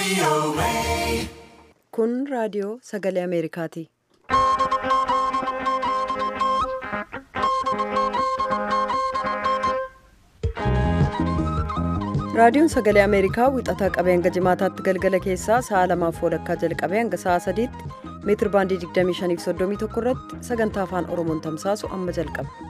Kun raadiyoo sagalee Ameerikaati. Raadiyoon sagalee Ameerikaa wixataa qabee hanga jimaataatti galgala keessaa sa'a lamaaf walakkaa jalqabee hanga sa'a sadiitti meetir baandii 2531 irratti sagantaa afaan Oromoon tamsaasu amma jalqaba.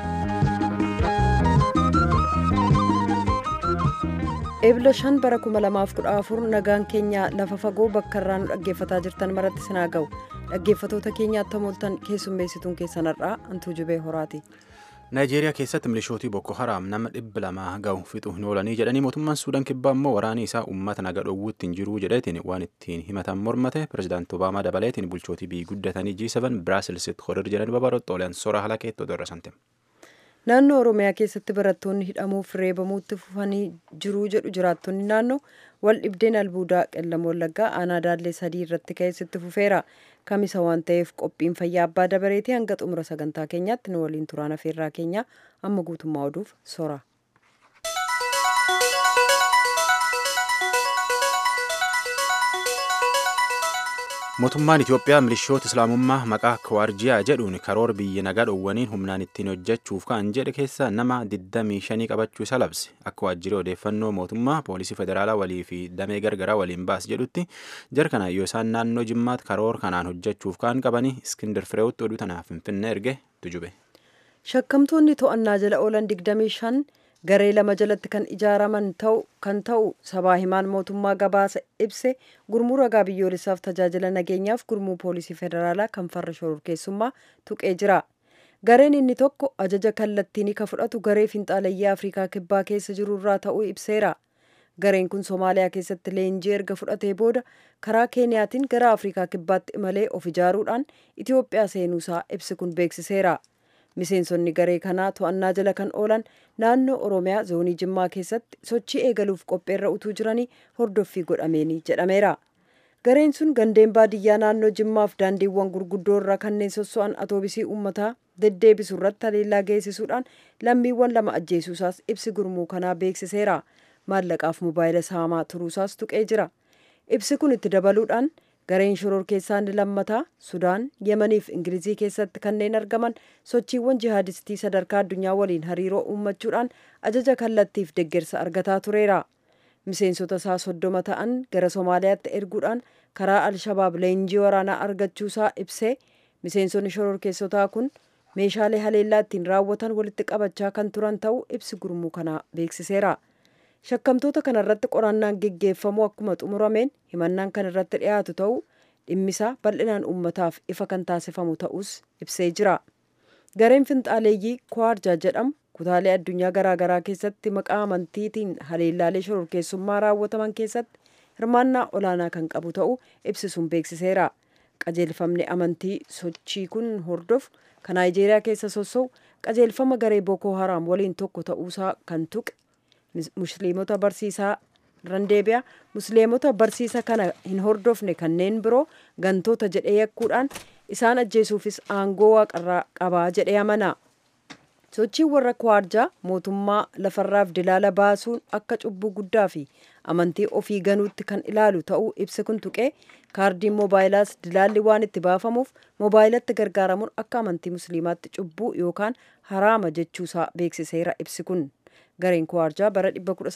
Eebila shan bara 2014 nagaan keenya lafa fagoo bakka irraa nu dhaggeeffataa jirtan maratti sinaa ga'u dhaggeeffatoota keenyaatti hamooltan keessummeessituun keessanarraa antuu jubee horaati. naayijeeriyaa keessatti milishootii boko haraam nama dhibba lamaa ga'u fixu hin oolanii jedhanii mootummaan suudaan kibbaa immoo waraanii isaa uummata naga dhoowwuutti hin jiruu jedheetiin waan ittiin himatan mormate pirezidaanti obaamaa dabaleetiin bulchootii biyyi guddatanii G7 biraasilissitti horir jedhanii babaroxxooleen sora halakeetti odoo irra Naannoo Oromiyaa keessatti barattoonni hidhamuuf reebamuutti fufanii jiruu jedhu jiraattonni naannoo wal dhibdeen albuudaa qellam wallaggaa aanaa daallee sadii irratti ka'eessitti fufeera. Kamisa waan ta'eef qophiin fayyaa abbaa dabareetii hanga xumura sagantaa keenyaatti nu waliin turaan afeerraa keenya amma guutummaa oduuf sora. mootummaan itiyoophiyaa milishoota islaamummaa maqaa kawaarjiyaa jedhuun karoora biyya nagaa dhoowwaniin humnaan ittiin hojjechuuf kan jedhe keessa nama 25 qabachuu isa labse akka waajjirri odeeffannoo mootummaa poolisii federaalaa walii fi damee gargaraa waliin baas jedhutti jara kana yoo isaan naannoo jimmaatti karoora kanaan hojjechuuf kan qabanii iskindir fireewutti oduu tanaaf finfinnee erge tujube. Shakkamtoonni to'annaa jala oolan 25 garee lama jalatti kan ijaaraman ta'u kan ta'u sabaa himaan mootummaa gabaasa ibse gurmuu ragaa biyyoolessaaf tajaajila nageenyaaf gurmuu poolisii federaalaa kan farra shororkeessummaa tuqee jira. Gareen inni tokko ajaja kallattiin ka fudhatu garee finxaalayyaa Afrikaa kibbaa keessa jiru irraa ta'uu ibseera. Gareen kun Somaaliyaa keessatti leenjii erga fudhatee booda karaa Keeniyaatiin gara Afrikaa kibbaatti imalee of ijaaruudhaan Itiyoophiyaa seenuusaa ibsi kun beeksiseera. Miseensonni garee kanaa to'annaa jala kan oolan naannoo Oromiyaa zoonii Jimmaa keessatti sochii eegaluuf qopheerra utuu jiranii hordoffii godhameeni jedhameera. Gareen sun gandeen baadiyyaa naannoo Jimmaaf daandiiwwan gurguddoo irraa kanneen sosso'an atoobisii uummataa deddeebisu irratti haleellaa geessisuudhaan lammiiwwan lama ajjeesuusaas ibsi gurmuu kanaa beeksiseera. Maallaqaaf mobaayila saamaa turuusaas tuqee jira. Ibsi kun itti dabaluudhaan gareen shororkeessaa inni lammataa sudaan yemanii fi ingilizii keessatti kanneen argaman sochiiwwan jihaadistii sadarkaa addunyaa waliin hariiroo uummachuudhaan ajaja kallattiif deggersa argataa tureera miseensota isaa soddoma ta'an gara somaaliyaatti erguudhaan karaa alshabaab leenjii waraanaa argachuusaa ibsee miseensonni shororkeessotaa kun meeshaalee haleellaa ittiin raawwatan walitti qabachaa kan turan ta'uu ibsi gurmuu kanaa beeksiseera. shakkamtoota kanarratti qorannaan geggeeffamu akkuma xumurameen himannaan kan irratti dhiyaatu ta'uu dhimmisaa bal'inaan uummataaf ifa kan taasifamu ta'us ibsee jira gareen finxaaleeyyii kwaarjaa jedhamu kutaalee addunyaa garaagaraa keessatti maqaa amantiitiin haleellaalee shororkeessummaa raawwataman keessatti hirmaannaa olaanaa kan qabu ta'uu ibsisuun beeksiseera qajeelfamni amantii sochii kun hordofu kan naayijeeriyaa keessa sossa'u qajeelfama garee bookoo haraam waliin tokko ta'uusaa kan tuqe musliimota barsiisaa randeebiyaa musliimota barsiisa kana hin hordofne kanneen biroo gantoota jedhee yakkuudhaan isaan ajjeesuufis aangoo waaqarraa qabaa jedhee amana. sochiin warra kwaarjaa mootummaa lafarraaf dilaala baasuun akka cubbuu guddaa fi amantii ofii ganuutti kan ilaalu ta'uu ibsi kun tuqee kaardiin moobaayilaas dilaalli waan itti baafamuuf moobaayilatti gargaaramuun akka amantii musliimaatti cubbuu yookaan haraama jechuusaa beeksiseera ibsi kun. gareen kwaarjaa bara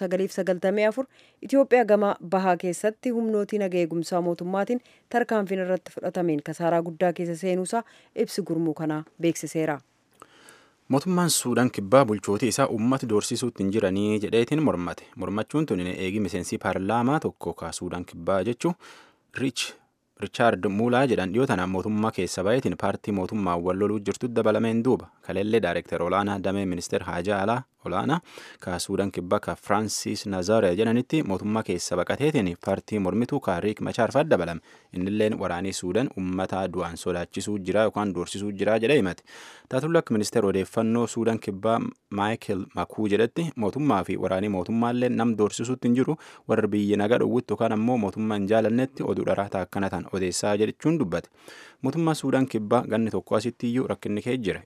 1994 Itiyoophiyaa gama bahaa keessatti humnootii naga eegumsaa mootummaatiin tarkaanfiin irratti fudhatameen kasaaraa guddaa keessa seenuusaa ibsi gurmuu kanaa beeksiseera. Mootummaan Suudaan kibbaa bulchootii isaa uummata doorsisuutti hin jiranii jedheetiin mormate. Mormachuun tun eegi miseensi paarlaamaa tokko ka Suudaan kibbaa jechuun Riich Richaard Muulaa jedhan dhiyoo tana mootummaa keessa baay'eetiin paartii mootummaa wal loluu jirtu dabalameen duuba kaleellee daayireektar olaanaa damee ministeer haajaa alaa olaanaa ka suudaan kibbaa ka firaansis nazare jedhanitti mootummaa keessa baqateetiin paartii mormituu ka riik machaarfaat dabalame innilleen waraanii suudaan ummata du'aan sodaachisuu jira yookaan doorsisuu jira jedhee himate taatullee akka ministeer odeeffannoo suudaan kibbaa maayikel makuu jedhetti mootummaa fi waraanii mootummaallee nam doorsisuutti hin jiru warra biyya nagaa dhowwutti yookaan ammoo mootummaa hin jaalannetti oduu dharaa akkana tan odeessaa jechuun dubbate mootummaa suudaan kibbaa ganni tokko asitti iyyuu rakkinni kee jira ittaanaa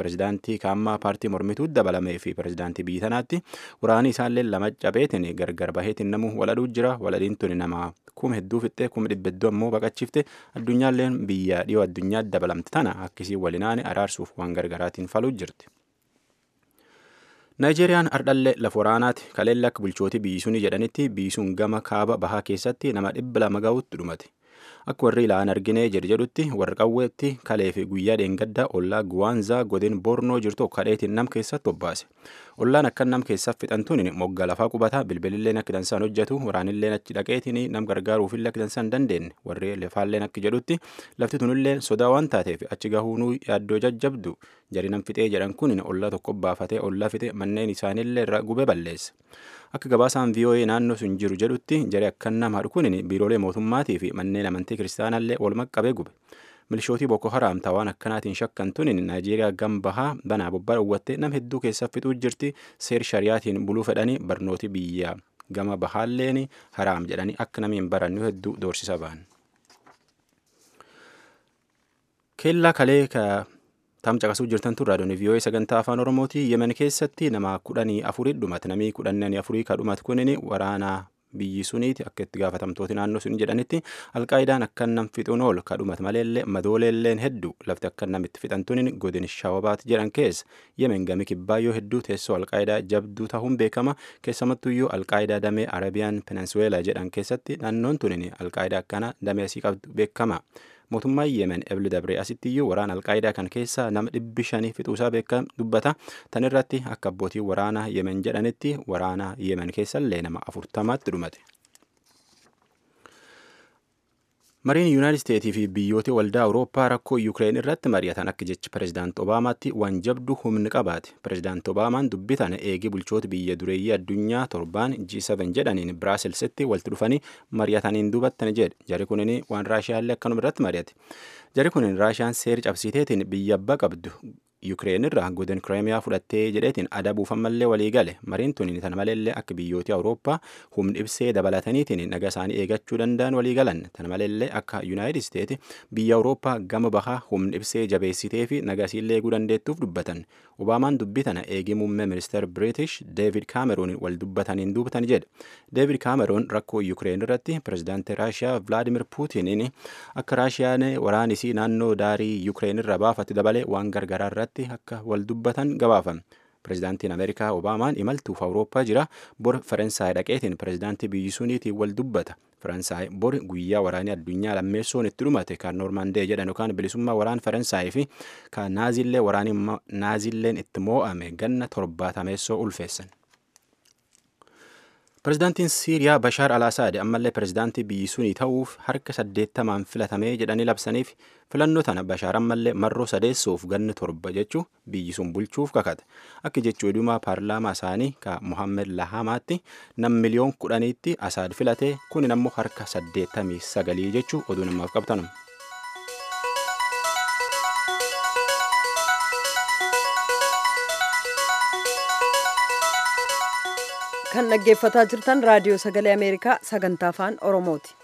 pirezidaantii kaammaa paartii mormituu dabalamee fi pirezidaantii biyya tanaatti waraanni isaallee lama cabeetiin gargar baheetiin namu waladhuu jira waladiin tuni nama kuma hedduu fixxee kuma dhibba hedduu ammoo baqachiifte addunyaalleen biyya dhiyoo addunyaa dabalamte tana akkisii walinaane araarsuuf waan gargaraatiin faluu jirti. Naayijeeriyaan ardhallee lafa waraanaati kaleella akka bulchootii biyyisuun jedhanitti biyyisuun gama kaaba bahaa keessatti nama dhibba lama ga'utti dhumate. Akka warri ilaalan arginee jedhu jedhutti warra qawweetti kalee fi guyyaa dheengaddaa ollaa Guwaanzaa godin Bornoo jirtu kadheetiin nam keessatti obbaase. Ollaan akka nam keessaaf fixantuun moggaa lafaa qubataa bilbililleen akka dansaan hojjetu waraanilleen achi dhaqeetiin nam gargaaruufillee akka dansaan dandeenye warri lafaalleen akka jedhutti lafti tunillee sodaa waan taateef achi gahuunuu yaaddoo jajjabdu jari nam fixee jedhan kun ollaa tokko baafatee ollaa fixe manneen isaanillee irra gubee balleesse. Akka gabaasaan VOA naannoo sun jiru jedhutti jari akkan nama kun biiroolee mootummaatii fi manneen amantii kiristaanallee walumaa qabee gube. Milishootii Boko Haram waan akkanaatiin shakkantuun Naayijeeriyaa gam bahaa banaa bobbaa dhowwattee nam hedduu keessaa fixuu jirti seer shariyaatiin buluu fedhanii barnooti biyyaa gama bahaalleen haraam jedhanii akka namni hin barannu hedduu doorsisa ba'an. Keellaa kalee tam caqasuu jirtan turraa doonii vii'oo'ee sagantaa afaan oromooti yemen keessatti nama kudhanii afurii dhumate namii kudhanii afurii ka dhumate kunin waraanaa biyyi suniiti akka itti gaafatamtooti naannoo sun jedhanitti alqaayidaan akka nam fixuun oolu ka dhumate maleellee madooleelleen hedduu lafti akka namitti fixantuun godin shawabaat jedhan keessa yemen gami kibbaayyoo hedduu teessoo alqaayidaa jabduu ta'uun beekama keessumattuyyuu alqaayidaa damee arabiyaan peninsuweelaa jedhan keessatti naannoon tunin alqaayidaa akkana damee asii qabdu beekama. mootummaan yemen ebli dabree asittiyyuu waraana alqaayidaa kan keessaa nama dhibbi shanii fixuusaa beeka dubbata tan irratti akka abbootii waraana yemen jedhanitti waraana yemen keessallee nama afurtamaatti dhumate. mariin yuunaayitid isteetii fi biyyoota waldaa awurooppaa rakkoo yuukireen irratti mari'atan akka jecha pirezidaant obaamaatti waan jabdu humni qabaate pirezidaant obaamaan dubbitan eegii bulchoota biyya dureeyyii addunyaa torbaan G7 jedhaniin biraaselsitti walitti dhufanii mari'ataniin duubattan jedhe jari kunin waan raashiyaallee akkanuma irratti mari'ate jari kunin raashiyaan seera cabsiteetiin biyya abbaa qabdu yuukireen irraa godin kireemiyaa fudhattee jedheetiin adabuuf ammallee walii gale mariin tun tan maleellee akka biyyooti awurooppaa humni ibsee dabalataniitiin naga isaanii eegachuu danda'an walii galan tan maleellee akka yuunaayitid isteeti biyya awurooppaa gama bahaa humni ibsee jabeessitee fi nagasiillee eeguu dandeettuuf dubbatan obaamaan dubbii tana eegii muummee ministeer biriitish deevid kaameroon wal dubbataniin dubbatan jedhe deevid kaameroon rakkoo yuukireen irratti pirezidaantii raashiyaa vilaadimir puutiniin akka raashiyaan waraanisii naannoo daarii yuukireen irra baafatti dabalee waan gargaraa irratti akka wal dubbatan gabaafame. Pirezidaantiin Ameerikaa Obaamaan imaltuuf Awurooppaa jira. Bor Faransaay dhaqeetiin pirezidaantii biyyi suniitiin wal dubbata. Faransaay bor guyyaa waraanii addunyaa lammeessoon itti dhumate kan Noormaandee jedhan yookaan bilisummaa waraan Faransaay fi kan Naazillee waraanii Naazilleen itti moo'ame ganna torbaatameessoo ulfeessan. Pirezidaantiin Siiriyaa Bashaar Alaasaad ammallee pirezidaantii biyyi sunii ta'uuf harka saddeettamaan filatamee jedhanii labsaniif filannoo tana Bashaar ammallee marroo sadeessuuf ganna torba jechuu biyyi sun bulchuuf kakate. Akka jechuu dhumaa paarlaamaa isaanii ka Mohammed Lahamaatti nam miliyoon kudhaniitti Asaad filatee kunin ammoo harka saddeettamii sagalii jechuu oduu namaaf qabtanum. kan dhaggeeffataa jirtan raadiyoo sagalee ameerikaa sagantaa afaan oromooti.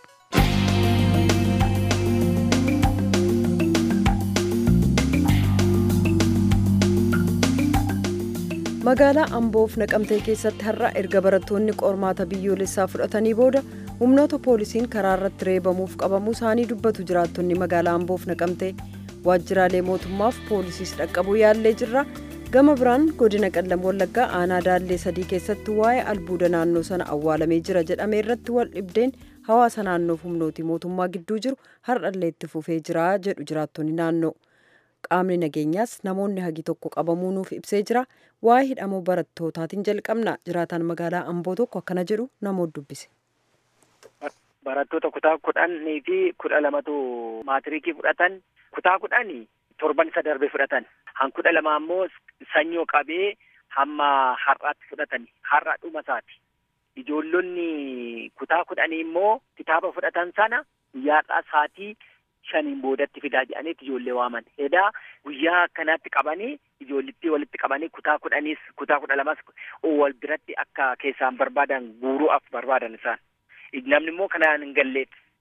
magaalaa amboof naqamtee keessatti har'a erga barattoonni qormaata biyyoolessaa fudhatanii booda humnoota poolisiin karaa irratti reebamuuf qabamuu isaanii dubbatu jiraattonni magaalaa amboof naqamtee waajjiraalee mootummaaf poolisiis dhaqqabuu yaallee jirra gama biraan godina qallam wallaggaa aanaa daallee sadii keessatti waa'ee albuuda naannoo sana awwaalamee jira jedhame irratti wal dhibdeen hawaasa naannoof humnooti mootummaa gidduu jiru har'allee itti fufee jira jedhu jiraattonni naannoo qaamni nageenyaas namoonni hagi tokko qabamuu nuuf ibsee jira waa'ee hidhamuu barattootaatiin jalqabna jiraataan magaalaa amboo tokko akkana jedhu namoota dubbise. barattoota kutaa kudhanii fi kudha lamatu maatiriikii fudhatan kutaa kudhanii torban isa darbe fudhatan han kudha lama ammoo sanyoo qabee hamma har'aatti fudhatan har'a dhuma isaati ijoollonni kutaa kudhanii immoo kitaaba fudhatan sana guyyaadhaa saatii shaniin boodatti fidaa jedhaniiti ijoollee waaman edaa guyyaa akkanaatti qabanii ijoollitti walitti qabanii kutaa kudhaniis kutaa kudha lamas wal biratti akka keessaan barbaadan guuruudhaaf barbaadan isaan namni immoo kanaan hin galleet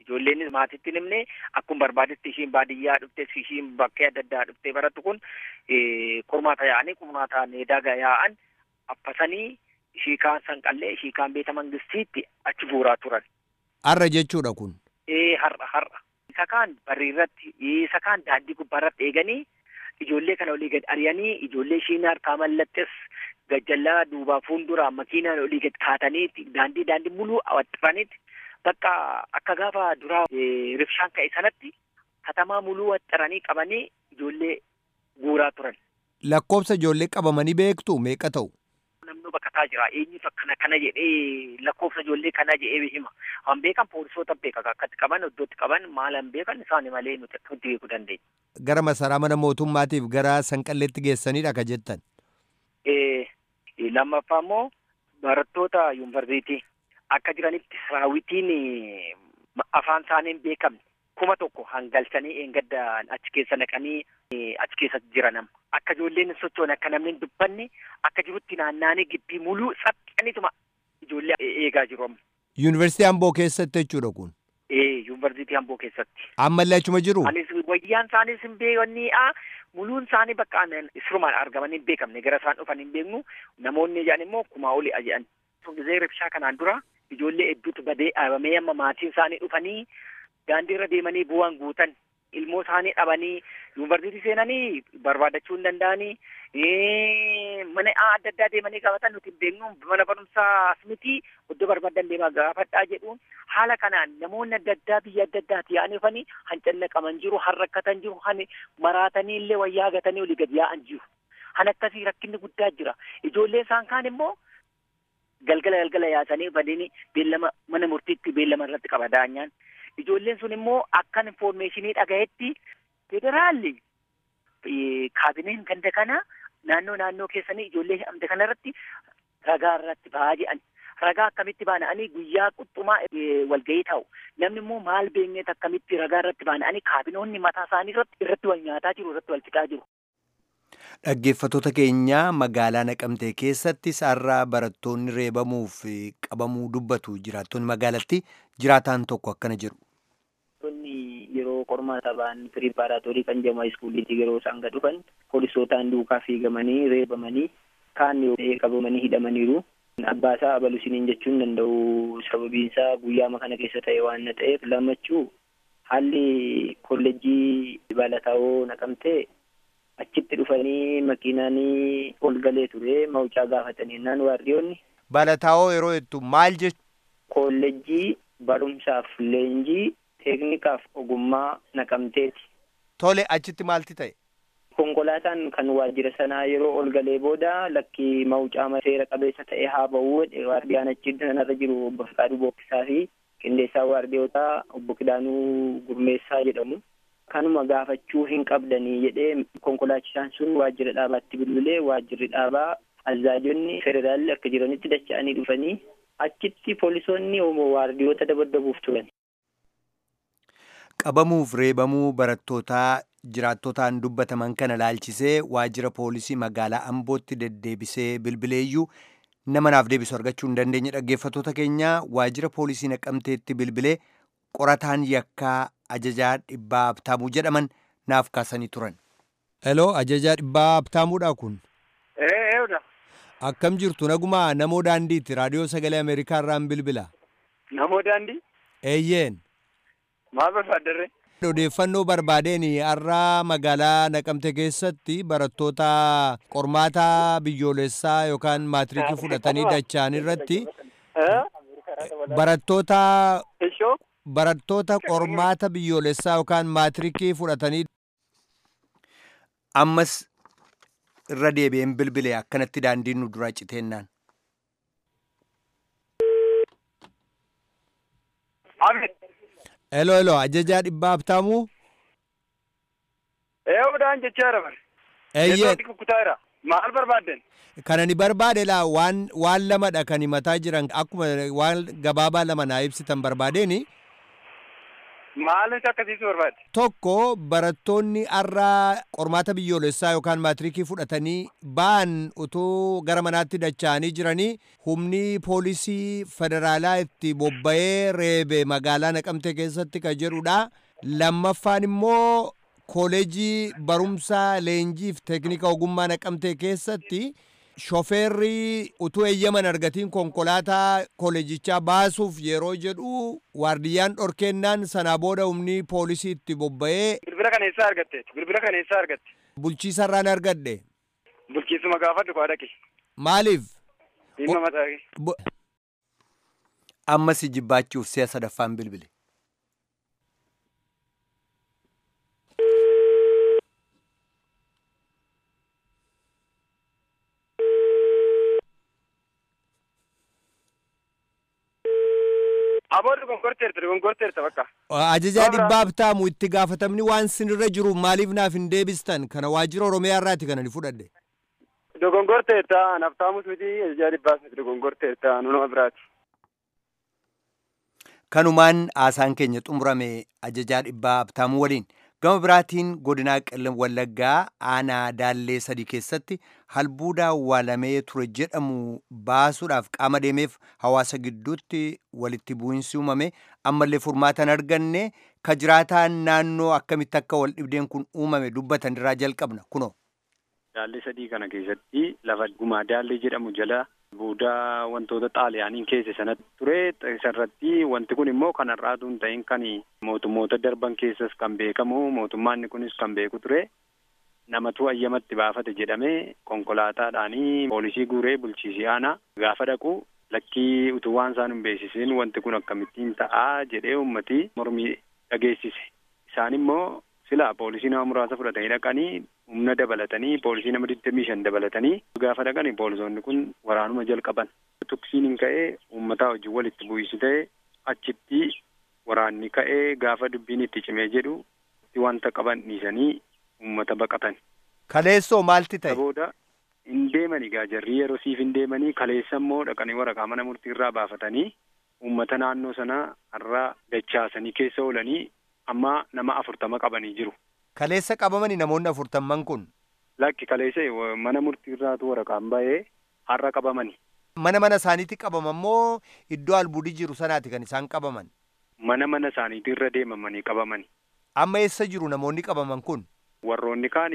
Ijoolleen maatitti himne akkuma barbaadetti ishiin baadiyyaa dhufte ishiin bakkee adda addaa dhuftee barattu kun qormaata yaa'anii qormaataan daga yaa'an affasanii ishii kaan sanqallee ishii kaan beeta mangistiitti achi buuraa turan. Har'a jechuudha kun. Ee har'a har'a. Isa kaan barriirratti isa kaan daandii gubbaarratti eeganii ijoollee kana olii gad ari'anii ijoollee ishiin harkaa mallattes gajjallaa duubaa fuuldura makiinaan olii gad kaatanii daandii daandii muluu waxxiraniiti bakka akka gaafa duraa rifshaan ka'e sanatti katamaa muluu waxxiranii qabanii ijoollee guuraa turan. Lakkoofsa ijoollee qabamanii beektu meeqa ta'u? Namni bakkataa jira eenyutu akkana kana jedhee lakkoofsa ijoollee kanaa jedhee hima. Han beekan poolisoota beeka akkatti qaban iddootti qaban maalan beekan isaani malee nuti akkamitti beekuu dandeenya. Gara masaraa mana mootummaatiif gara sanqalleetti geessanidha ka jettan. Lammaffaa immoo barattoota yuunivarsiitii akka jiranitti raawwitiin afaan isaanii hin beekamne kuma tokko hangalchanii eengadda achi keessa naqanii achi keessa jiran akka ijoolleen hin sochoone akka namni hin dubbanne akka jirutti naannaanii gibbii muluu saxxanituma ijoollee eegaa jiru amma. Yuunivarsiitii Amboo keessatti jechuudha kun. Ee yuunivarsiitii Amboo keessatti. Ammallee achuma jiru? Anis wayyaan isaaniis hin beekaniidha. Muluun isaanii bakka isrumaan argaman hin beekamne gara isaan dhufan hin beeknu namoonni jedhan immoo kumaa oli jedhan. Gizee ribshaa kanaan dura ijoollee hedduutu badee dhaabamee amma maatiin isaanii dhufanii daandii irra deemanii bu'aan guutan ilmoo isaanii dhabanii yuunivarsiitii seenanii barbaadachuu hin danda'anii mana adda addaa deemanii qabatan nuti hin beeknu mana barumsaa miti iddoo barbaadan deemaa gaafadhaa jedhuun haala kanaan namoonni adda addaa biyya adda addaati yaa'anii dhufanii hancanna qaban jiru han rakkatan jiru han maraatanii illee wayyaa gatanii olii gad yaa'an jiru han akkasii rakkinni guddaa jira ijoollee isaan kaan immoo galgala galgala yaasanii badini beellama mana murtiitti beellama irratti qaba daanyaan ijoolleen sun immoo akkan infoormeeshinii dhagayetti federaalli kaabineen ganda kana naannoo naannoo keessanii ijoollee hidhamte kanarratti ragaa irratti ba'aa jedhan ragaa akkamitti baana'anii guyyaa quxxumaa walgahii ta'u namni immoo maal beekneet akkamitti ragaa irratti baana'anii kaabinoonni mataa isaanii irratti irratti wal nyaataa jiru irratti wal fixaa jiru. Dhaggeeffattoota keenya magaalaa Naqamtee keessatti sarara barattoonni reebamuuf qabamuu dubbatu jiraattonni magaalatti jiraataan tokko akkana jedhu. yeroo qormaata ba'an piripaaraatorii kan jedhamu iskuuliitti yeroo isaan gad dhufan poolisootaan duukaa fiigamanii reebamanii kaan qabamanii hidhamaniiru. Abbaa isaa abalu isiniin jechuun danda'u sababiin isaa guyyaama kana keessa ta'e waan na ta'eef lamachuu haalli kolleejjii balataawoo naqamtee achitti dhufanii makiinaanii ol galee ture mawucaa gaafatanii naan waardiyoonni. Balataawoo yeroo jettu maal jechuudha? Kolleejjii barumsaaf leenjii teeknikaaf ogummaa naqamteeti. Tole achitti maalti ta'e? Konkolaataan kan waajjira sanaa yeroo ol galee booda lakkii mawucaa seera qabeessa ta'e haa ba'uu waardiyaan achi sanarra jiru obbo Fiqaaduu Bookkisaa fi qindeessaa waardiyootaa obbo Kidaanuu Gurmeessaa jedhamu. Kanuma gaafachuu hin qabdanii jedhee konkolaachisaan sun waajjira dhaabaatti bilbilee waajjirri dhaabaa azaajonni federaalli akka jiranitti dacha'anii dhufanii achitti poolisoonni waardiyoota dabaddabuuf turan. Qabamuuf reebamuu barattootaa jiraattotaan dubbataman kana laalchisee waajjira poolisii magaalaa Ambootti deddeebisee bilbileeyyuu nama naaf deebisu argachuu hin dandeenye dhaggeeffattoota keenya waajjira poolisii naqamteetti bilbilee qorataan yakkaa ajajaa dhibbaa abtaamuu jedhaman naaf kaasanii turan. Heloo ajajaa dhibbaa abtaamuudha kun. Eeyyudha. Akkam jirtu nagumaa namoo daandiitti raadiyoo sagalee Ameerikaa irraan bilbila. Namoo daandii? Eeyyeen. Maal barbaaddarre? Odeeffannoo barbaadeen har'a magaalaa Naqamte keessatti barattoota qormaata biyyoolessaa yookaan maatiriikii fudhatanii dacha'an irratti barattoota barattoota qormaata biyyoolessaa yookaan maatiriikii fudhatanii ammas irra deebi'een bilbile akkanatti daandiin nu dura citeennaan. Elo elo ajajaa dhibbaa abtaamuu. Eeyyuudhaan jechaa jira. Eeyyee. Kutaara. Maal barbaadden? Kana ni barbaade laa waan waan lamadha kan himataa jiran akkuma waan gabaabaa lama naa ibsitan barbaadeen Maal nuti akkasiisu barbaade? Tokko barattoonni har'a qormaata biyyoolessaa yookaan maatiriikii fudhatanii ba'an utuu gara manaatti dacha'anii jiranii humni poolisii federaalaa itti bobba'ee reebe magaalaa naqamtee keessatti ka jedhudha. Lammaffaan immoo kooleejii barumsaa leenjiif teeknika ogummaa naqamtee keessatti shofeerri utuu eeyyaman argatiin konkolaataa kooleejichaa baasuuf yeroo jedhu waardiyyaan dhorkeennaan sanaa booda humni poolisii itti bobba'ee Bilbila kana eessaa argatte? Bilbila kana eessaa argatte? bulchiisarraan argadhe. Bulchiisuma gaafadhu koo dhaqi. Maaliif? Dhimma mataa kee. Bo- Amma si jibbaachuuf si'a sadaffaan bilbile. Abooddu gonkorteerta gonkorteerta bakka. Ajajaa Warra- dhibbaaf taamu itti gaafatamni waan sinirra jiru maaliif naaf hin deebistan kana waajjira oromiyaa irraati kana ni fudhadhe. Dogongorteerta naftaamus miti ajajaa dhibbaas miti dogongorteerta nu nama biraati. Kanumaan haasaan keenya xumurame ajajaa dhibbaa abtaamuu waliin gama biraatiin godinaa qellem wallaggaa aanaa daallee sadii keessatti halbuudaa awwaalamee ture jedhamu baasuudhaaf qaama deemeef hawaasa gidduutti walitti bu'insi uumame ammallee furmaata hin arganne ka jiraataan naannoo akkamitti akka wal dhibdeen kun uumame dubbatan irraa jalqabna kunoo. Daallee sadii kana keessatti lafa gumaa daallee jedhamu jala buudaa wantoota xaaliyaaniin keessa sanatti ture isarratti wanti kun immoo kanarraatu hin ta'in kan mootummoota darban keessas kan beekamu mootummaanni kunis kan beeku ture namatu ayyamatti baafate jedhamee konkolaataadhaanii poolisii guuree bulchiisii aanaa gaafa dhaqu lakkii utuu waan isaan hin beeksisin wanti kun akkamittiin ta'aa jedhee ummati mormii dhageessise isaan immoo silaa poolisii nama muraasa fudhatanii dhaqanii humna dabalatanii poolisii nama digdamii shan dabalatanii gaafa dhaqanii poolisoonni kun waraanuma jalqaban tuksiin hin ka'ee uummataa wajjin walitti bu'iinsi ta'e achitti waraanni ka'ee gaafa dubbiin itti cimee jedhu itti wanta qaban dhiisanii uummata baqatan. Kaleessoo maalti ta'e? Booda hin deemanii gaa jarrii yeroo siif hin deemanii kaleessa immoo dhaqanii waraqaa mana murtii irraa baafatanii uummata naannoo sanaa har'a dachaasanii keessa oolanii amma nama afurtama qabanii jiru. Kaleessa qabamanii namoonni afurtamman kun Lakki kaleessa wa- mana murtii irraatu waraqaan ba'ee har'a qabamani. mana mana isaaniitti qabaman moo iddoo albuudii jiru sanaati kan isaan qabaman? Mana mana isaaniitii irra deemamanii qabamani. Amma eessa jiru namoonni qabaman kun? Warroonni kaan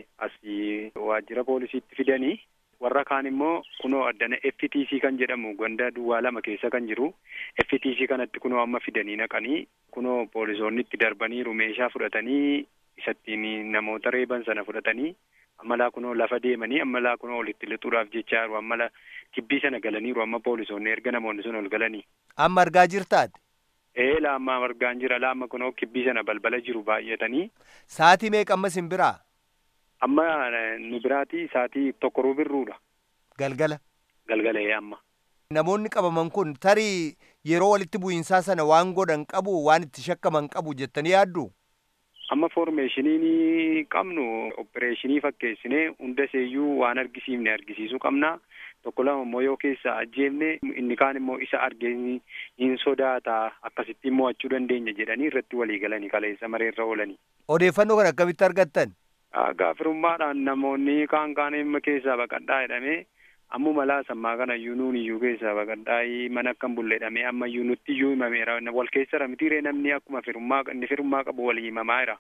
asii waajjira poolisiitti fidanii warra kaan immoo kunoo addana FTC kan jedhamu ganda duwwaa lama keessa kan jiru FTC kanatti kunoo amma fidanii naqanii kunoo poolisoonni itti darbaniiru meeshaa fudhatanii isattiin namoota reeban sana fudhatanii ammalaa kunoo lafa deemanii ammalaa kunoo olitti lixuudhaaf jecha jiru ammala kibbii sana galaniiru amma poolisoonni erga namoonni sun ol galanii. Amma argaa jirtaati? Ee laamma argaan jira laamma kunoo kibbii sana balbala jiru baay'atanii Saatii meeqa amma sin biraa? amma eh, nu biraati saatii tokko rubirruudha Galgala. galgalee amma. Namoonni qabaman kun tarii yeroo walitti bu'iinsaa sana waan godhan qabu waan itti shakkaman qabu jettanii yaaddu? Amma foormeeshinii qabnu opereeshinii fakkeessinee hunda seeyyuu waan argisiifne argisiisuu qabna. Tokko lama immoo yoo keessa ajjeefne inni kaan immoo isa argee hin sodaata akkasitti mo'achuu dandeenya jedhanii irratti walii galanii kaleessa mareerra oolanii. Odeeffannoo kana akkamitti argattan? Gaafirummaadhaan namoonni kaan kaan dhimma keessaa baqadhaa jedhamee ammuma laasammaa kana iyyuu nuun iyyuu keessaa baqadhaa mana akkam bulleedhamee amma iyyuu nutti iyyuu himameera wal keessa mitiiree namni akkuma firummaa inni firummaa qabu walii himamaa jira.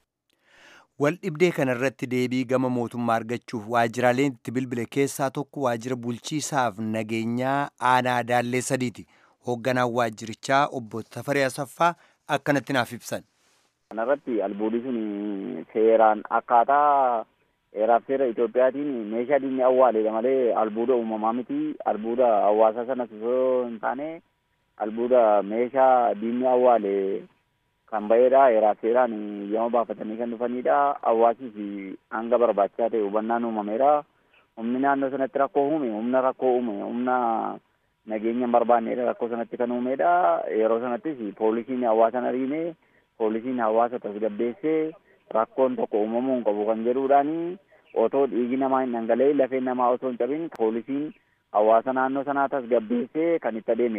Wal dhibdee kanarratti deebii gama mootummaa argachuuf waajjiraaleen itti bilbile keessaa tokko waajjira bulchiisaaf nageenyaa aanaa daallee sadiiti. Hoogganaan waajjirichaa obbo Tafaree Asaffaa akkanatti naaf ibsan. Kanarratti albuudii sun seeraan akkaataa heeraaf seera Itoophiyaatiin meeshaa diinni awwaaleedha malee albuuda uumamaa miti. Albuuda hawaasa sanas osoo hin taane albuuda meeshaa diinni awwaale kan ba'eedha. Heeraaf seeraan yooma baafatanii kan dhufanidha. Hawaasiif hanga barbaachisaa ta'e hubannaan uumameera. Humni naannoo sanatti rakkoo uume, humna rakkoo uume, humna nageenya hin barbaanneedha rakkoo sanatti kan uumedha. Yeroo sanattis poolisiin hawaasan ariine poolisiin hawaasa tasgabbeessee rakkoon tokko uumamuu hin qabu kan jedhuudhaani otoo dhiigi namaa hin dhangala'in lafeen namaa otoo hin cabin poolisiin hawaasa naannoo sanaa tasgabbeessee kan itti adeemedha.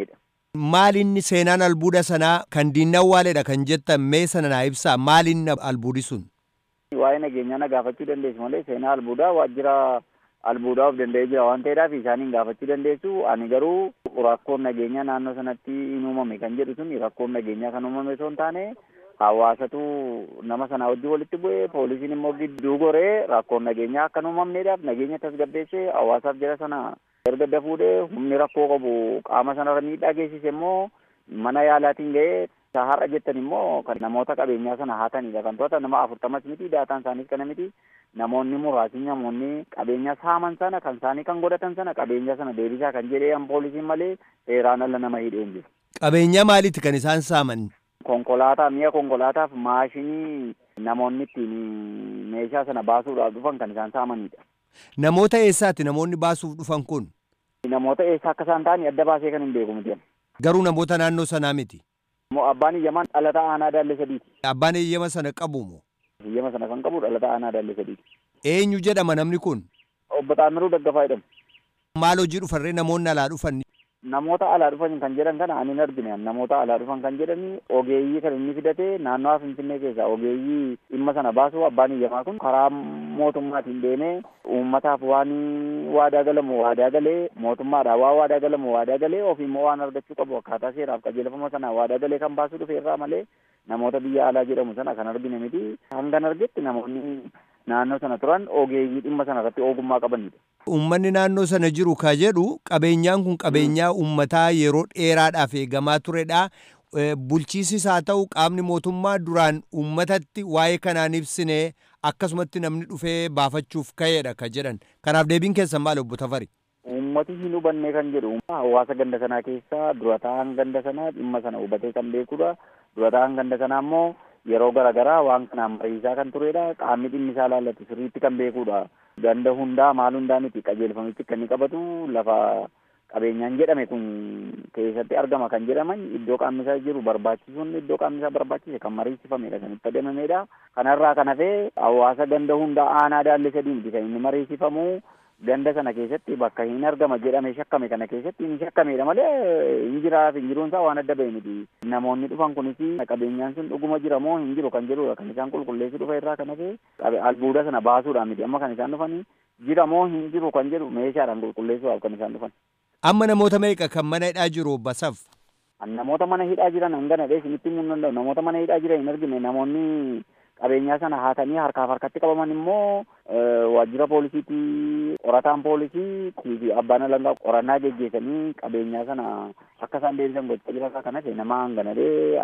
Maal inni seenaan albuuda sanaa kan diinni awwaaleedha kan jettan mee sana naa ibsaa maal inni albuudi sun? Waa'ee nageenyaa na gaafachuu dandeessu malee seenaa albuudaa waajjira albuudaa of danda'ee jira waan ta'eedhaaf isaaniin gaafachuu dandeessu. Ani garuu rakkoon nageenyaa naannoo sanatti hin uumame kan jedhu sun rakkoon nageenyaa kan uumame osoo hin taane hawaasatu nama sana wajjin walitti bu'ee poolisiin immoo gidduu goree rakkoon nageenyaa akka hin uumamneedhaaf nageenya tasgabbeessee hawaasaaf jira sana erga dafuudhee humni rakkoo qabu qaama sanarra miidhaa geessise immoo mana yaalaatiin ga'ee har'a jettan immoo kan namoota qabeenyaa sana haatanidha kan to'atan nama afurtamas miti daataan isaaniis kana miti namoonni muraasni namoonni qabeenya saaman sana kan isaanii kan godhatan sana qabeenya sana deebisaa kan jedhee poolisiin malee seeraan ala nama hidheen jiru. Qabeenya maaliiti kan isaan saaman? Konkolaataa mi'a konkolaataaf maashinii namoonni ittiin meeshaa sana baasuudhaaf dhufan kan isaan saamanidha. Namoota eessaati namoonni baasuuf dhufan kun? Namoota eessa akka isaan ta'an adda baasee kan hin beeku miti. Garuu namoota naannoo sanaa miti. Moo abbaan iyyamaan dhalataa aanaa daallee sadiiti. Abbaan eeyyama sana qabu moo? Eeyyama sana kan qabu dhalataa aanaa daallee sadiiti. Eenyu jedhama namni kun? Obbo Xaamiruu Daggafaa jedhamu. Maal hojii dhufarree namoonni alaa dhufan? Namoota alaa dhufan kan jedhan kana ani hin argine namoota alaa dhufan kan jedhani ogeeyyii kan inni fidate naannoo Finfinnee keessa ogeeyyii dhimma sana baasu abbaan iyyamaa kun karaa mootummaatiin deemee uummataaf waan waadaa galamu waadaa galee mootummaadhaan waa waadaa galamu waadaa galee ofiimmoo waan argachuu qabu akkaataa seeraaf qajeelfama sana waadaa galee kan baasuu dhufe irraa malee namoota biyya alaa jedhamu sana kan argine miti hangan argetti namoonni naannoo sana turan ogeeyyii dhimma sana irratti ogummaa qabanidha. Uummanni naannoo sana jiru ka jedhu qabeenyaan kun qabeenyaa uummataa yeroo dheeraadhaaf eegamaa turedha. Bulchiisis haa ta'u qaamni mootummaa duraan uummatatti waa'ee kanaan ibsine akkasumatti namni dhufee baafachuuf ka'eedha ka jedhan. Kanaaf deebiin keessan maal obbo Tafari? Uummati hin hubanne kan jedhu hawaasa ganda sanaa keessaa dura ta'an ganda sanaa dhimma sana hubatee kan beekudha. Dura ta'an ganda sanaa immoo yeroo garaagaraa waan kanaan mariisaa kan turedha. Qaamni dhimmi isaa laallatu sirriitti kan beekudha. Ganda hundaa maal hundaa miti qajeelfamichi kan inni qabatu lafa qabeenyaan jedhame kun keessatti argama kan jedhaman iddoo qaamni isaa jiru barbaachisuun iddoo qaamni isaa barbaachise kan mariisifamedha kan itti adeemamedha. Kanarraa kan hafee hawaasa ganda hundaa aanaa daallee sadii miti kan inni mariisifamu ganda sana keessatti bakka hin argama jedhame shakkame kana keessatti hin shakkamedha malee hin jiraaf hin jiruun isaa waan adda ba'e miti. Namoonni dhufan kunis qabeenyaan sun dhuguma jira moo hin jiru kan jedhudha kan isaan qulqulleessu dhufa irraa kan hafe albuuda sana baasuudhaan miti amma kan isaan dhufanii jira moo hin jiru kan jedhu meeshaadhaan qulqulleessuudhaaf kan isaan dhufan. Amma namoota meeqa kan mana hidhaa jiru basaf? Namoota mana hidhaa jiran hangana dhees isinitti himuu hin danda'u. Namoota mana hidhaa jiran hin argine namoonni qabeenyaa sana haatanii harkaaf harkatti qabaman immoo waajjira poolisiitti qorataan poolisii fi abbaan alangaa qorannaa geggeessanii qabeenyaa sana akka isaan deebisan gochaa jira kanas nama hanganadhee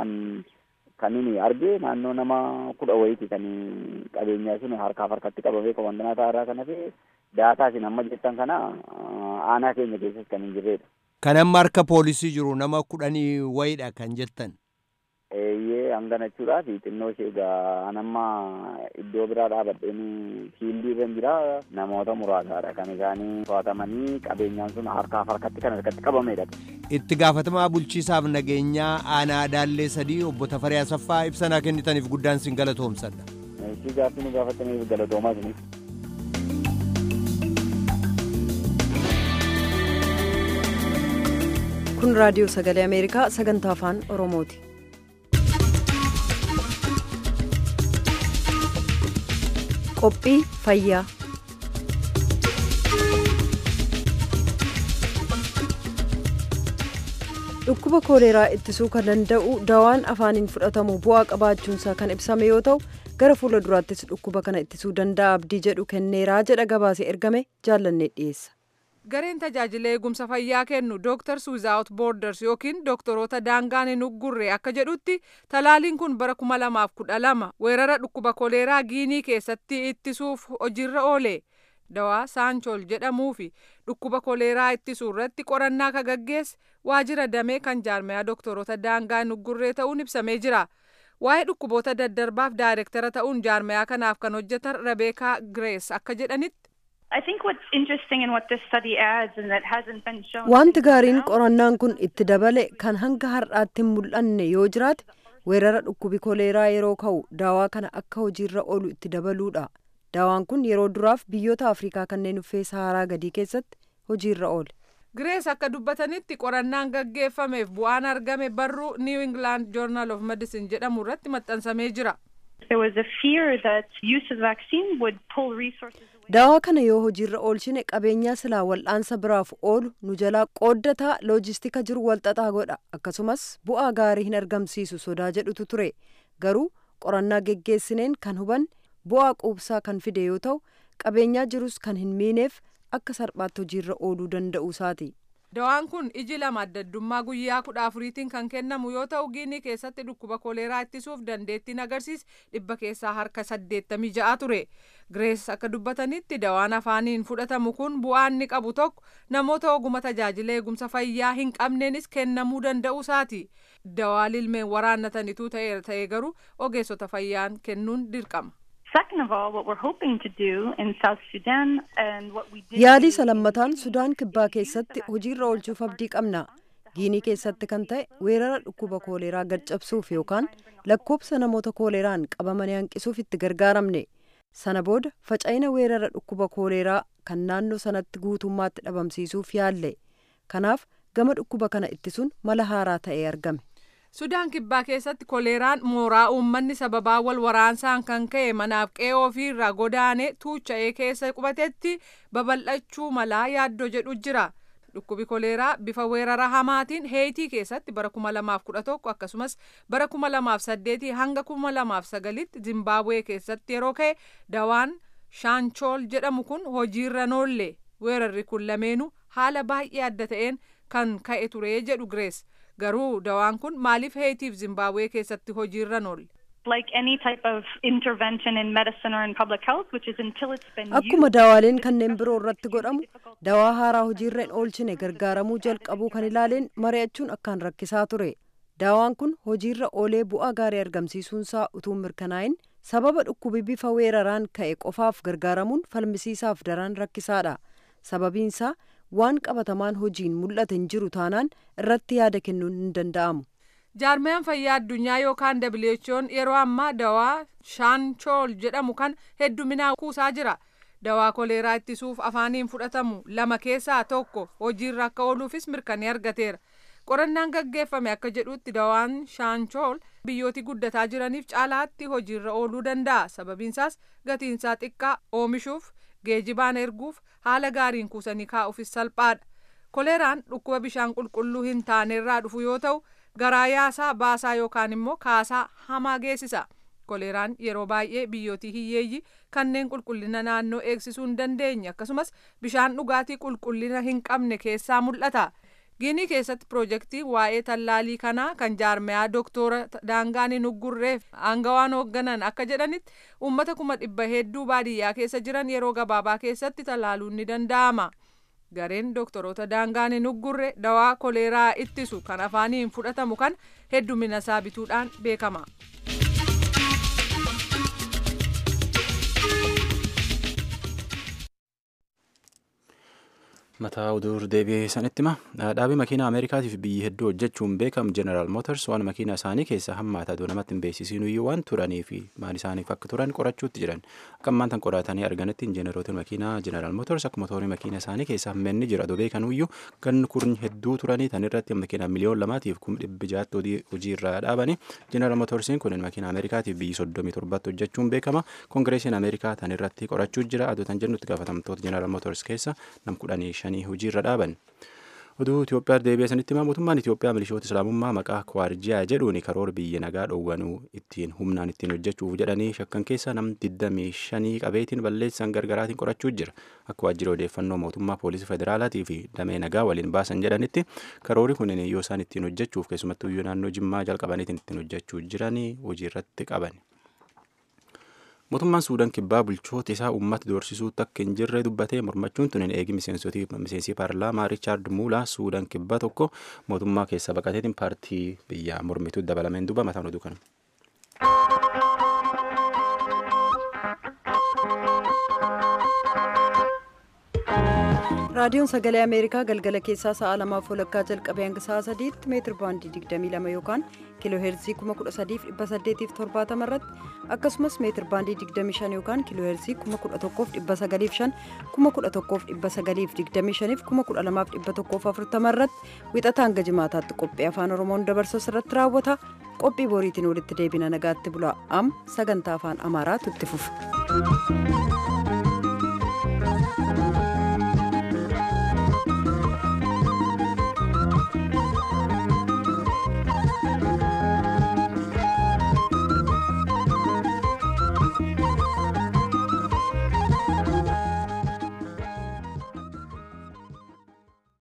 kan inni arge naannoo nama kudha wayiiti kan qabeenyaa sun harkaaf harkatti qabamee komandanaa ta'arraa kan hafe daataa isin amma jettan kana aanaa keenya keessas kan hin jirredha. Kan amma harka poolisii jiru nama kudhanii wayiidha kan jettan. Eeyyee hangana jechuudhaaf xinnoo ishee egaa anamma iddoo biraa dhaabadheen fiildii irra jira namoota muraasaadha kan isaanii to'atamanii qabeenyaan sun harkaaf harkatti kan harkatti qabamedha. Itti gaafatamaa bulchiisaaf nageenyaa aanaa daallee sadii obbo Tafaree Asaffaa ibsanaa kennitaniif guddaan sin galatoomsadha. Ishii gaaffii nu gaafataniif galatoomaa isiniif. kun raadiyoo sagalee ameerikaa sagantaa afaan oromooti. qophii fayyaa dhukkuba kooleeraa ittisuu kan danda'u dawaan afaaniin fudhatamu bu'aa qabaachuunsaa kan ibsame yoo ta'u gara fuula duraattis dhukkuba kana ittisuu danda'a abdii jedhu kenneeraa jedha gabaasee ergame jaallannee dhiyeessa. gareen tajaajila eegumsa fayyaa kennu dooktars wizaawut boorders yookiin doktoroota daangaan hin uggurre akka jedhutti talaaliin kun bara kuma lamaaf kudha lama weerara dhukkuba koleeraa giinii keessatti ittisuuf hojiirra oole dawaa saanchool jedhamuu fi dhukkuba koleeraa ittisuu irratti qorannaa ka gaggeesse waajjira damee kan jaarmayaa doktoroota daangaa hin uggurree ta'uun ibsamee jira. waa'ee dhukkuboota daddarbaaf daayirektara ta'uun jaarmayaa kanaaf kan hojjetan rabeekaa girees akka jedhanitti. Wanti gaariin qorannaan kun itti dabale kan hanga har'aatti hin mul'anne yoo jiraate weerara dhukkubi koleeraa yeroo ka'u daawaa kana akka hojiirra oolu itti dabaluudha. Daawaan kun yeroo duraaf biyyoota Afrikaa kanneen uffee Saharaa gadii keessatti hojiirra oole. Girees akka dubbatanitti qorannaan gaggeeffameef bu'aan argame barruu New England Journal of Medicine jedhamu irratti maxxansamee jira. There was a fear that use of the vaccine would pull resources away. Daawaa kana yoo hojiirra oolchine qabeenyaa silaa wal'aansa biraaf oolu nu jalaa qooddataa loojistika jiru walxaxaa godha akkasumas bu'aa gaarii hin argamsiisu sodaa jedhutu ture garuu qorannaa geggeessineen kan hubanne bu'aa quubsaa kan fide yoo ta'u qabeenyaa jirus kan hin miineef akka salphaatti hojiirra ooluu danda'u isaati. Dawaan kun iji lama adda addummaa guyyaa kudha afuriitiin kan kennamu yoo ta'u giinii keessatti dhukkuba koleeraa ittisuuf dandeettiin agarsiis dhibba keessaa harka saddeettamii ja'a ture. Girees akka dubbatanitti dawaan afaaniin fudhatamu kun bu'aa inni qabu tokko namoota oguma tajaajila eegumsa fayyaa hin qabneenis kennamuu danda'u isaati. Dawaa lilmeen waraannatanitu ta'eera ta'ee garuu ogeessota fayyaan kennuun dirqama. Second of all, what we're hoping to do in South Sudan and what we did Yaalii salammataan Sudaan kibbaa keessatti hojiirra oolchuuf abdii qabna. Giinii keessatti kan ta'e weerara dhukkuba kooleeraa gad cabsuuf yookaan lakkoobsa namoota kooleeraan qabamanii hanqisuuf itti gargaaramne. Sana booda faca'ina weerara dhukkuba kooleeraa kan naannoo sanatti guutummaatti dhabamsiisuuf yaalle. Kanaaf gama dhukkuba kana ittisuun mala haaraa ta'ee argame. Sudaan kibbaa keessatti koleeraan mooraa uummanni sababaa wal waraansaan kan ka'e manaaf qe'ee ofiirraa godaanee tuucha'ee keessa qubatetti babal'achuu malaa yaaddoo jedhu jira. Dhukkubi koleeraa bifa weerara hamaatiin heeyitii keessatti bara kuma lamaaf kudha tokko akkasumas bara kuma lamaaf saddeetii hanga kuma lamaaf sagalitti Zimbaabuwee keessatti yeroo ka'e dawaan shaanchool jedhamu kun hojiirra noolle weerarri kun lameenuu haala baay'ee adda ta'een kan ka'e ture jedhu Girees. garuu dawaan kun maaliif heetiif zimbaabuwee keessatti hojiirra noolle. like any type of intervention in medicine or in public health, which is until it's been Akkuma daawaaleen kanneen biroo irratti godhamu dawaa haaraa hojiirra hin oolchine gargaaramuu jalqabuu kan ilaaleen mari'achuun akkaan rakkisaa ture. Daawaan kun hojiirra oolee bu'aa gaarii argamsiisuunsaa utuu mirkanaa'in sababa dhukkubi bifa weeraraan ka'e qofaaf gargaaramuun falmisiisaaf daran rakkisaadha. Sababiinsaa waan qabatamaan hojiin mul'ate hin jiru taanaan irratti yaada kennuun hin danda'amu. jaarmayaan fayyaa addunyaa yookaan WHO'n yeroo ammaa dawaa shaanchool jedhamu kan hedduminaan kuusaa jira. Dawaa koleeraa ittisuuf afaaniin fudhatamu lama keessaa tokko hojiirra akka ooluufis mirkanee argateera. Qorannaan gaggeeffame akka jedhutti dawaan shaanchool biyyooti guddataa jiraniif caalaatti hojiirra ooluu danda'a. Sababiinsaas gatiinsaa xiqqaa oomishuuf geejibaan erguuf haala gaariin kuusanii kaa'uufis salphaadha. Koleeraan dhukkuba bishaan qulqulluu hin taanerraa dhufu yoo ta'u garaa yaasaa baasaa yookaan immoo kaasaa hamaa geessisa. Koleeraan yeroo baay'ee biyyootii hiyyeeyyii kanneen qulqullina naannoo eegsisuu hin dandeenye akkasumas bishaan dhugaatii qulqullina hin qabne keessaa mul'ata. Giinii keessatti piroojeektii waa'ee tallaalii kanaa kan jaarmayaa dooktora daangaan hin uggurreef aangawaan hoogganan akka jedhanitti uummata kuma dhibba hedduu baadiyyaa keessa jiran yeroo gabaabaa keessatti tallaaluun ni danda'ama. Gareen dooktoroota daangaan hin uggurre dawaa koleeraa ittisu kan afaaniin fudhatamu kan heddumina isaa bituudhaan beekama. mataa oduu deebi'ee sanitti hima dhaabii makiinaa ameerikaatiif biyyi hedduu hojjechuun beekamu jeneraal mootors waan makiinaa isaanii keessa hammaata aduu namatti hin beeksisiin iyyuu waan turanii fi maal isaaniif akka turan qorachuutti jiran akka ammaan tan qoratanii arganitti injineerootiin makiinaa jeneraal mootors akka motorii makiinaa isaanii keessa hammeenni jira aduu beekan iyyuu ganni kurni hedduu turanii tan irratti makiinaa miliyoon lamaatiif kum dhibbi jaatti hojii irraa dhaabanii jeneraal mootorsiin kun makiinaa ameerikaatiif biyyi soddomii torbatti hojjechuun beekama koongireesiin ameerikaa tan irratti qorachuu jira aduu tan jennutti gaafatamtoota jeneraal mootors keessa nam kudhanii shanii hojii irra dhaaban. Oduu Itoophiyaa deebi'ee sanitti himaa mootummaan Itoophiyaa milishoota islaamummaa maqaa Kwaarjiyaa jedhuun karoora biyya nagaa dhoowwanuu ittiin humnaan ittiin hojjechuuf jedhanii shakkan keessa nam 25 qabeetiin balleessan gargaraatiin qorachuu jira. Akka waajjira odeeffannoo mootummaa poolisii federaalaatii fi damee nagaa waliin baasan jedhanitti karoori kun yoo isaan ittiin hojjechuuf keessumattuu iyyuu naannoo Jimmaa jalqabaniitiin ittiin hojjechuu jiranii hojii irratti qaban. mootummaan suudaan kibbaa bulchoota isaa uummata doorsisuutti akka hin jirre dubbatee mormachuun tun eegi miseensi paarlaamaa riichaard muulaa suudaan kibbaa tokko mootummaa keessa baqateetiin paartii biyyaa mormituu dabalameen duba mataan oduu kana. raadiyoon sagalee ameerikaa galgala keessaa sa'a lamaaf walakkaa jalqabee hanga sa'a sadiitti meetir baandii 22 yookaan kiiloo heerzii 13870 irratti akkasumas meetir baandii 25 yookaan kiiloo heerzii 11905 11925 12140 irratti wixata hanga jimaataatti qophii afaan oromoon dabarsu irratti raawwata qophii boriitiin walitti deebina nagaatti bulaa am sagantaa afaan amaaraatu itti fufa.